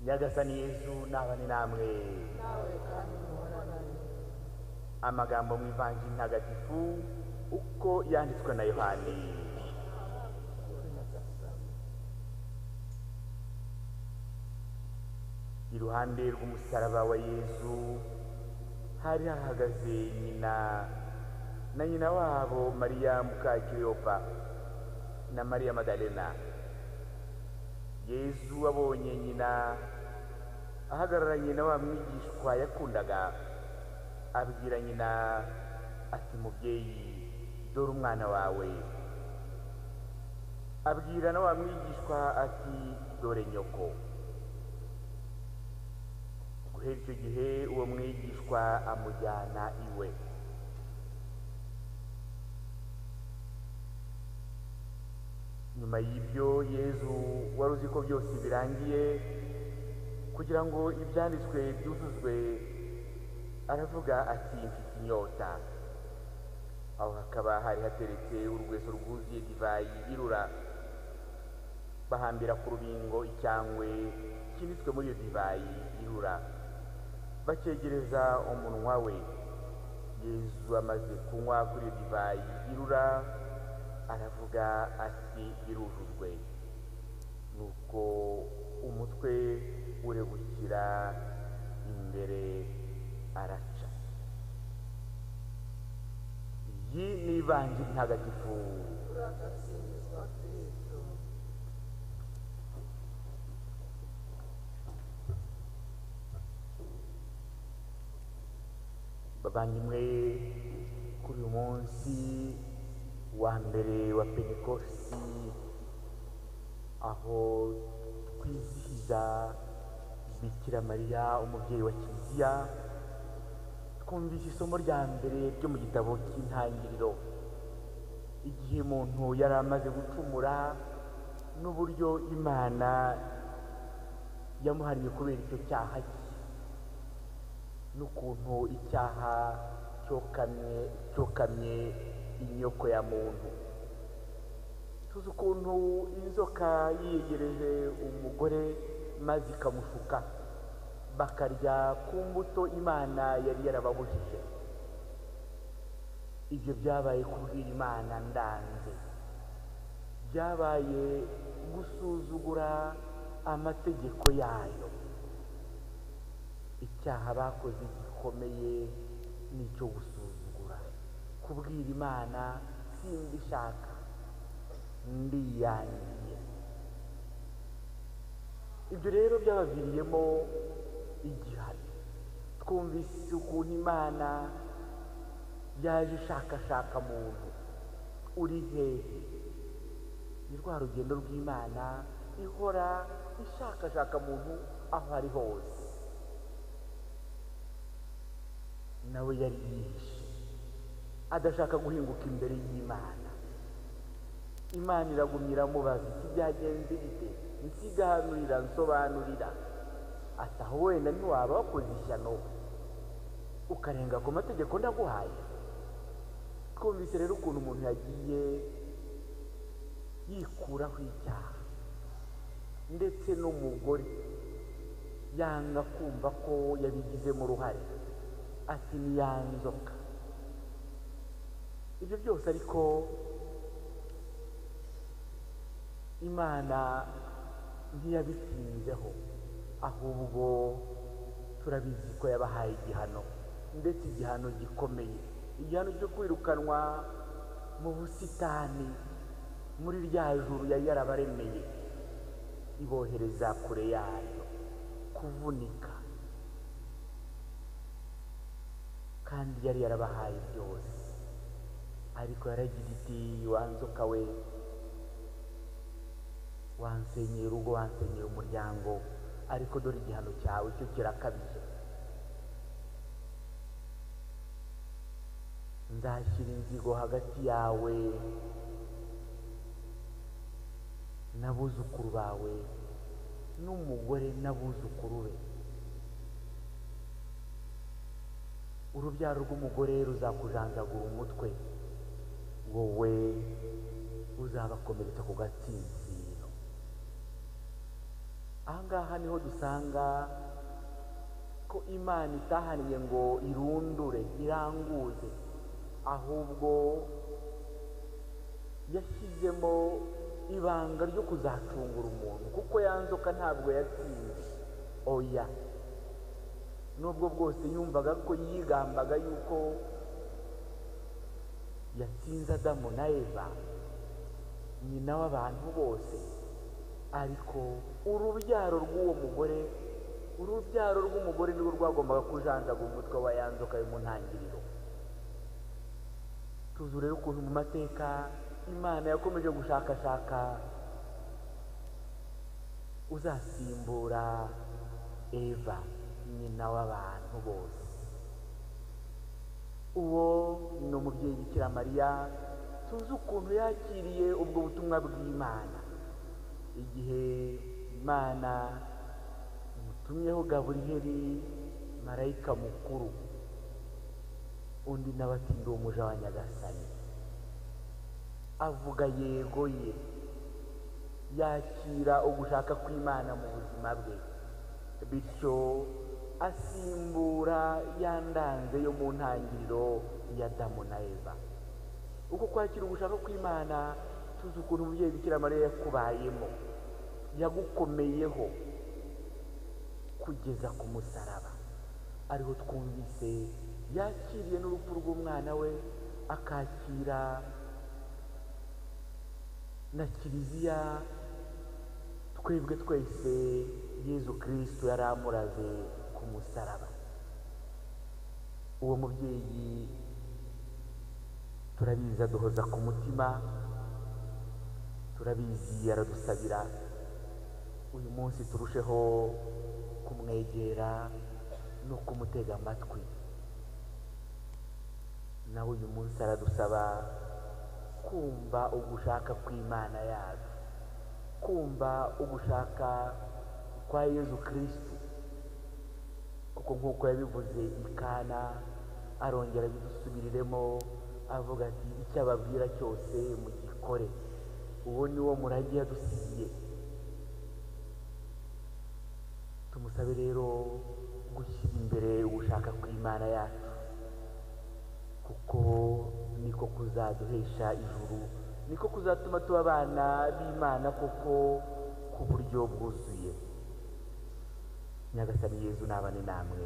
nyagasani yezu nabane namwe amagambo mu ivanjiri ntagatifu uko yanditswe na yohani iruhande rw'umusaraba wa yezu hari hahagaze nyina na nyina wabo mariya mukakiriyopa na mariya madalena yezu abonye nyina ahagararanye na wa mwigishwa yakundaga abwira nyina ati mubyeyi dore umwana wawe abwira na wa mwigishwa ati dore nyoko guhera icyo gihe uwo mwigishwa amujyana iwe nyuma y'ibyo yezu wari uzi ko byose birangiye kugira ngo ibyanditswe byuzuzwe aravuga ati mfite inyota aho hakaba hari hateretse urugweso rwuzuye divayi irura bahambira ku rubingo icyangwe kinitswe muri iyo divayi irura bakegereza umunwa we yezu amaze kunywa kuri iyo divayi irura aravuga ati birujujwe nuko umutwe uregukira imbere araca iyi ni ivanjiri ntagatifu bavanyimwe kuri uyu munsi wa mbere wa pentekosi aho twizihiza bikira mariya umubyeyi wa kiliziya twumvise isomo rya mbere ryo mu gitabo cy'intangiriro igihe umuntu yari amaze gucumura n'uburyo imana yamuhariye kubera icyo cyaha cye n'ukuntu icyaha cyokamye cyokamye inyoko ya muntu tuzi ukuntu inzoka yiyegereje umugore maze ikamushuka bakarya ku mbuto imana yari yarababujije ibyo byabaye kubwira imana ndanze byabaye gusuzugura amategeko yayo icyaha bakoze gikomeye ni icyo gusuzugura kubwira imana simbishaka ndiyangiye ibyo rero byabaviriyemo igihano twumvise ukuntu imana yaje ishakashaka muntu uri hehe ni rwa rugendo rw'imana ihora ishakashaka muntu aho ari hose nawe yari yihishe adashaka guhinguka imbere y'imana imana iragumya iramubaza iki byagenze bite nsigahanurira nsobanurira ataho wenda ntiwaba wakoze ishyano ukarenga ku mategeko ndaguhaye twumvise rero ukuntu umuntu yagiye yikuraho icyaha ndetse n'umugore yanga kumva ko yabigizemo uruhare ati nzoka ibyo byose ariko imana ntiyabitsinzeho ahubwo turabizi ko yabahaye igihano ndetse igihano gikomeye igihano cyo kwirukanwa mu busitani muri rya juru yari yarabaremeye ibohereza kure yayo kuvunika kandi yari yarabahaye byose ariko yaragira iti wanzoka we wansenyeye urugo wansenyeye umuryango ariko dore igihano cyawe cyo kirakabije nzashyira inzigo hagati yawe n'abuzukuru bawe n'umugore n'abuzukuru be urubyaro rw'umugore ruzakujanjagura umutwe wowe uzabakomeretsa ku gatsinsino aha ngaha niho dusanga ko imana itahaniye ngo irundure iranguze ahubwo yashyizemo ibanga ryo kuzacungura umuntu kuko yanzoka ntabwo yatsinze oya nubwo bwose yumvaga ko yigambaga yuko yatsinze adamu na eva nyina w'abantu bose ariko urubyaro rw'uwo mugore urubyaro rw'umugore nirwo rwagombaga kujanjaga umutwe wa yanzoka yo mu ntangiriro tuzi rero ukuntu mu mateka imana yakomeje gushakashaka uzasimbura eva nyina w'abantu bose uwo ni umubyeyi bikira mariya tuzi ukuntu yakiriye ubwo butumwa bw'imana igihe imana imutumyeho gaburiyeri marayika mukuru undi nawe ati ndi umuja wa nyagasani avuga yego ye yakira ugushaka kw'imana mu buzima bwe bityo asimbura ya ndanze yo mu ntangiriro ya damu na eva uko kwakira ugushaka kw'imana tuzi ukuntu umubyeyi bikira mariya yakubayemo yagukomeyeho kugeza ku musaraba ariho twumvise yakiriye n'urupfu rw'umwana we akakira na kiliziya twebwe twese yezu kirisito yari amuraze ku musaraba uwo mubyeyi turabizi aduhoza ku mutima turabizi aradusabira uyu munsi turusheho kumwegera no kumutega amatwi nawe uyu munsi aradusaba kumva ugushaka kw'imana yacu kumva ugushaka kwa yezu kirisitu kuko nk'uko yabivuze ikana arongera abidusubiriremo avuga ati icyo ababwira cyose mugikore uwo ni wo murage yadusigiye tumusabe rero gushyira imbere ugushaka kw'imana yacu kuko niko kuzaduhesha ijuru niko kuzatuma tuba abana b'imana kuko ku buryo bwuzuye nyagasani yezu nabane namwe